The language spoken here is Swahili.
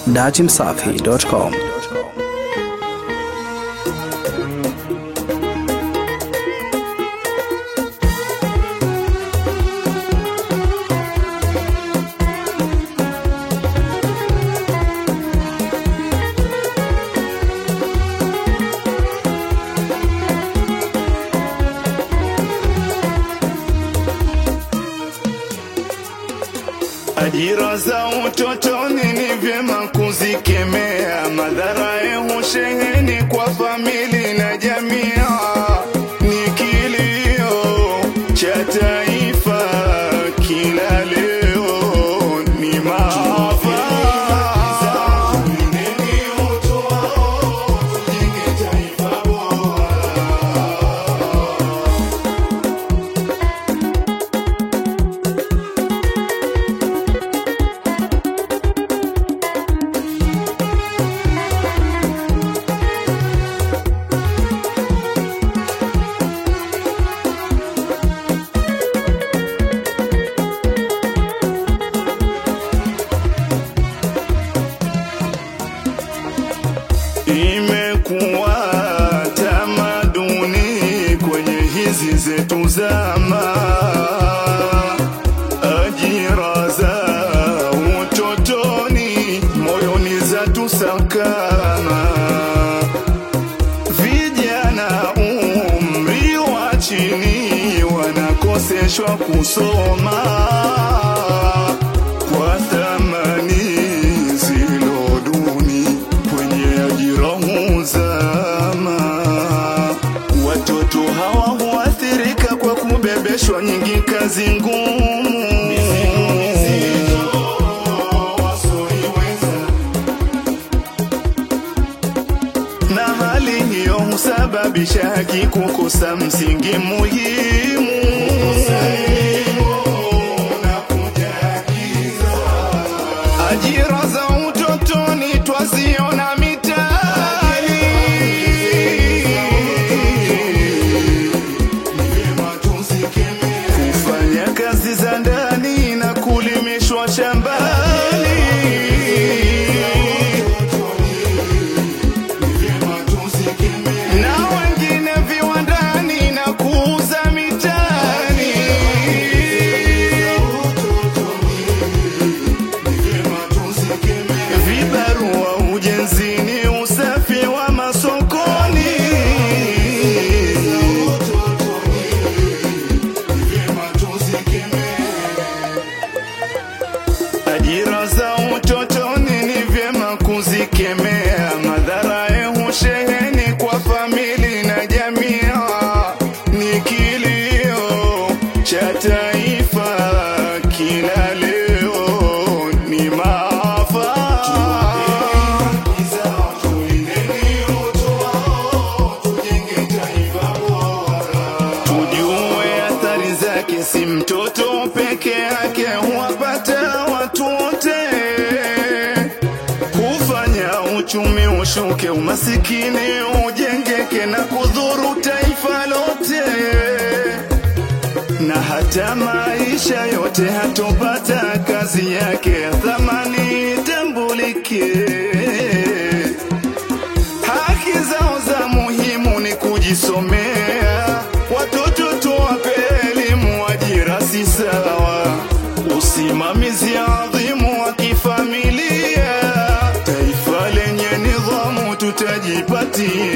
datimsafi.com. Ajira za utotoni ni vyema kuzikemea, madhara ya usheheni kwa famili na jamii ni kilio cha taifa kila leo, ni maafa. Imekuwa tamaduni kwenye hizi zetu zama, ajira za utotoni moyoni za tusakana, vijana umri wa chini wanakoseshwa kusoma kwa thamani zilo duni kwenye ajira huzama. Watoto hawa huathirika kwa kubebeshwa nyingi kazi ngumu na hali hiyo husababisha haki kukosa msingi muhimu Ajira za utotoni twaziona mitaani, kufanya kazi za ndani na kulimishwa shambani. Na wengine viwandani na kuuza mitaani. vibarua ujenzini, usafi wa masokoni, ajira za utotoni ni vyema kuzikemea, madhara ya usheheni kwa famili na jamii ni kilio cha taifa kila leo, ni maafa. Tujue athari zake, si mtoto peke yake, huwapata watu wote, hufanya uchumi ushuke, umasikini ujengeke na kudhuru taifa lote, na hata maisha yote hatopata kazi yake ya thamani itambulike. Haki zao za muhimu ni kujisomea, watoto tuwape elimu, ajira si sawa, usimamizi adhimu wa kifamilia, taifa lenye nidhamu tutajipatia.